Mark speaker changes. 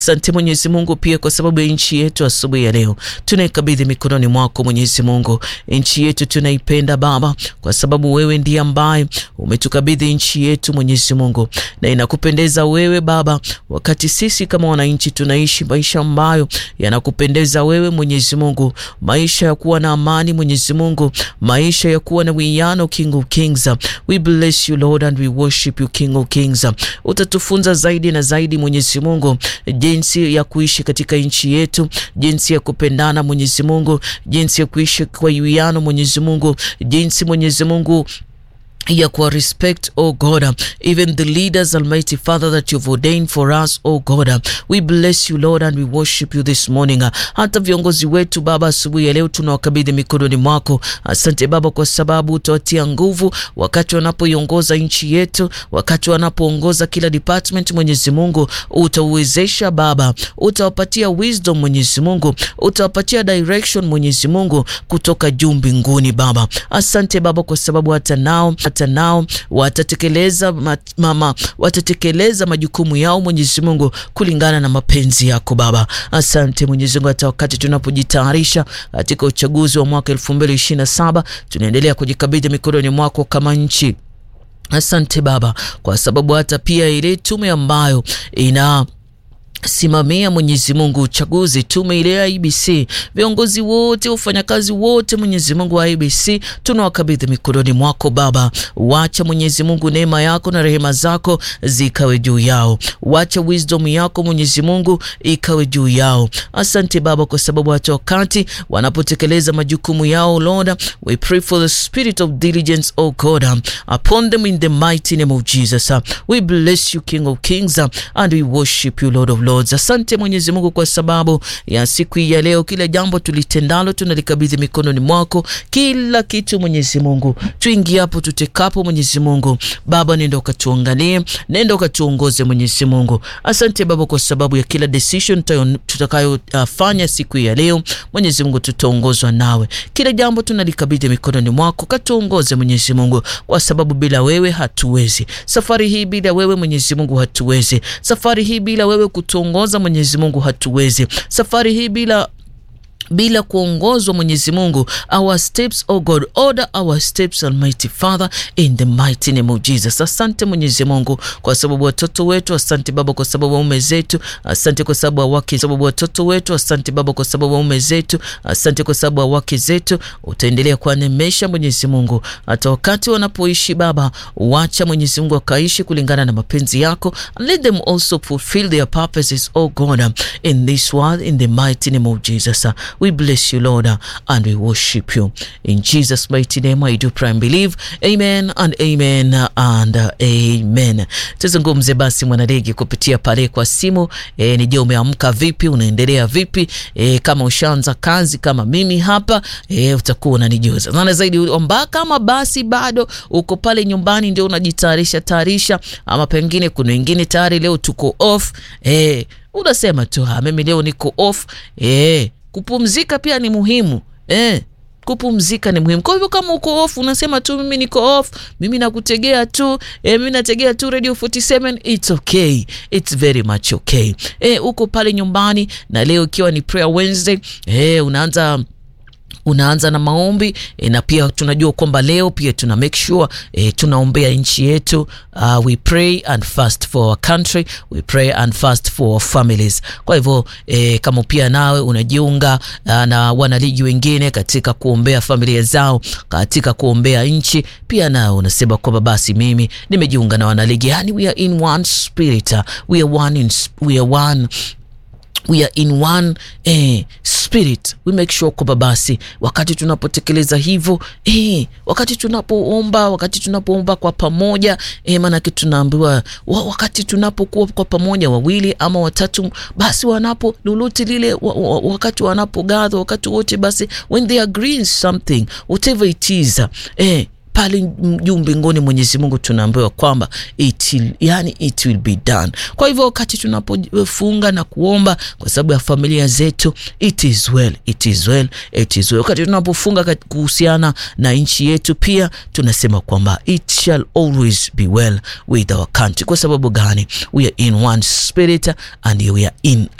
Speaker 1: Asante Mwenyezi Mungu pia kwa sababu ya nchi yetu asubuhi ya leo tunaikabidhi mikononi mwako Mwenyezi Mungu. Nchi yetu tunaipenda Baba, kwa sababu wewe ndiye ambaye umetukabidhi nchi yetu Mwenyezi Mungu, na inakupendeza wewe Baba, wakati sisi kama wananchi tunaishi maisha ambayo yanakupendeza wewe Mwenyezi Mungu, maisha ya kuwa na amani Mwenyezi Mungu, maisha ya kuwa na wiano, King of Kings. We bless you Lord and we worship you King of Kings. Utatufunza zaidi na zaidi Mwenyezi Mungu jinsi ya kuishi katika nchi yetu, jinsi ya kupendana Mwenyezi Mungu, jinsi ya kuishi kwa wiano Mwenyezi Mungu, jinsi Mwenyezi Mungu ya kuwa respect oh God even the leaders Almighty Father that you've ordained for us oh God we bless you Lord and we worship you this morning. Hata viongozi wetu Baba, asubuhi ya leo tunawakabidhi mikononi mwako. Asante Baba kwa sababu utawatia nguvu wakati wanapoiongoza nchi yetu, wakati wanapoongoza kila department. Mwenyezi Mungu utauwezesha Baba, utawapatia wisdom Mwenyezi Mungu, utawapatia direction Mwenyezi Mungu kutoka juu mbinguni Baba. Asante Baba kwa sababu hata nao hata nao watatekeleza mama, watatekeleza majukumu yao Mwenyezi Mungu kulingana na mapenzi yako Baba. Asante Mwenyezi Mungu, hata wakati tunapojitayarisha katika uchaguzi wa mwaka elfu mbili ishirini na saba tunaendelea kujikabidhi mikononi mwako kama nchi. Asante Baba kwa sababu hata pia ile tume ambayo ina simamia Mwenyezi Mungu uchaguzi, tume ile ya IBC, viongozi wote, wafanyakazi wote, Mwenyezi Mungu wa IBC tunawakabidhi mikononi mwako Baba. Wacha Mwenyezi Mungu neema yako na rehema zako zikawe juu yao, wacha wisdom yako Mwenyezi Mungu ikawe juu yao. Asante Baba kwa sababu hata wakati wanapotekeleza majukumu yao Lord, we pray for the spirit of diligence oh God upon them in the mighty name of Jesus. We bless you King of Kings and we worship you Lord of Lords. Asante Mwenyezi Mungu kwa sababu ya siku hii ya leo, kila jambo tulitendalo tunalikabidhi mikononi mwako, kila kitu Mwenyezi Mungu, tuingiapo tutekapo, Mwenyezi Mungu Baba, nenda ukatuangalie, nenda ukatuongoze Mwenyezi Mungu. Asante Baba kwa sababu ya kila decision tutakayofanya uh, siku hii ya leo, Mwenyezi Mungu tutaongozwa nawe, kila jambo tunalikabidhi mikononi mwako, katuongoze Mwenyezi Mungu, kwa sababu bila wewe hatuwezi. Safari hii bila wewe Mwenyezi Mungu hatuwezi. Safari hii bila wewe kutu ongoza Mwenyezi Mungu hatuwezi. Safari hii bila bila kuongozwa Mwenyezi Mungu, our steps oh God, order our steps Almighty Father in the mighty name of Jesus. Asante Mwenyezi Mungu kwa sababu watoto wetu, asante Baba kwa sababu waume zetu, asante kwa sababu wake, sababu watoto wetu, asante Baba kwa sababu waume zetu, asante kwa sababu wake zetu, utaendelea kuwanemesha Mwenyezi Mungu hata wakati wanapoishi Baba, wacha Mwenyezi Mungu akaishi kulingana na mapenzi yako, let them also fulfill their purposes oh God in this world in the mighty name of Jesus. We bless you, Lord, and we worship you. In Jesus' mighty name, I do pray and believe. Amen and amen and amen. Tuzungumze basi mwanadege kupitia pale kwa simu. E, nije umeamka vipi? Unaendelea vipi? E, kama ushaanza kazi kama mimi hapa e, utakuwa unanijuza sana zaidi omba. Kama basi bado uko pale nyumbani ndio unajitayarisha tayarisha, ama pengine kuna wengine tayari leo tuko off e, unasema tu mimi leo niko off e, kupumzika pia ni muhimu eh, kupumzika ni muhimu. Kwa hivyo kama uko off unasema tu mimi niko off, mimi nakutegea tu eh, mimi nategea tu Radio 47, it's okay, it's very much okay. Eh, uko pale nyumbani na leo ikiwa ni prayer Wednesday eh, unaanza unaanza na maombi e, na pia tunajua kwamba leo pia tuna make sure e, tunaombea nchi yetu. Uh, we pray and fast for our country, we pray and fast for our families. Kwa hivyo e, kama pia nawe unajiunga uh, na wanaligi wengine katika kuombea familia zao, katika kuombea nchi, pia nawe unasema kwamba basi mimi nimejiunga na wanaligi, yani we are in one spirit, we are one in, we are one we are in one eh, spirit we make sure kwamba basi wakati tunapotekeleza hivyo eh, wakati tunapoomba wakati tunapoomba kwa pamoja eh, maanake tunaambiwa wakati tunapokuwa kwa pamoja wawili ama watatu, basi wanapo lolote lile wa, wa, wakati wanapogadha wakati wote basi when they agree in something whatever it is eh, pale juu mbinguni Mwenyezi Mungu tunaambiwa kwamba it, yani it will be done. Kwa hivyo wakati tunapofunga na kuomba kwa sababu ya familia zetu, it is well, it is well, it is well. Wakati tunapofunga kuhusiana na nchi yetu pia tunasema kwamba it shall always be well with our country. Kwa sababu gani? We are in one spirit and we are in